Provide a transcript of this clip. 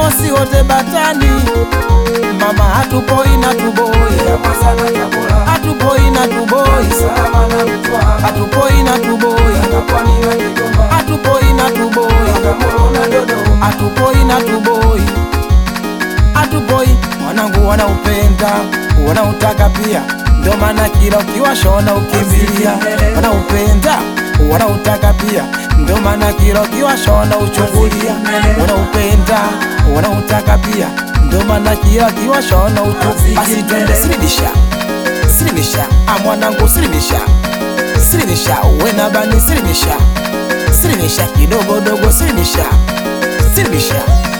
mosi wote batani, mama hatupoi na tuboi, hatupoi na tuboi, hatupoi na tuboi, hatupoi na tuboi, hatupoi na tuboi, hatupoi. Wanangu wanaupenda wanautaka pia, ndio maana kila ukiwashona ukimbilia. Wanaupenda wanautaka pia, ndio maana kila ukiwashona uchungulia. Wanaupenda wanautaka pia, ndio maana kila ukiwashona uchungulia. Basi twende silimisha silimisha, ah mwanangu silimisha silimisha, wena bani silimisha silimisha, kidogo dogo silimisha silimisha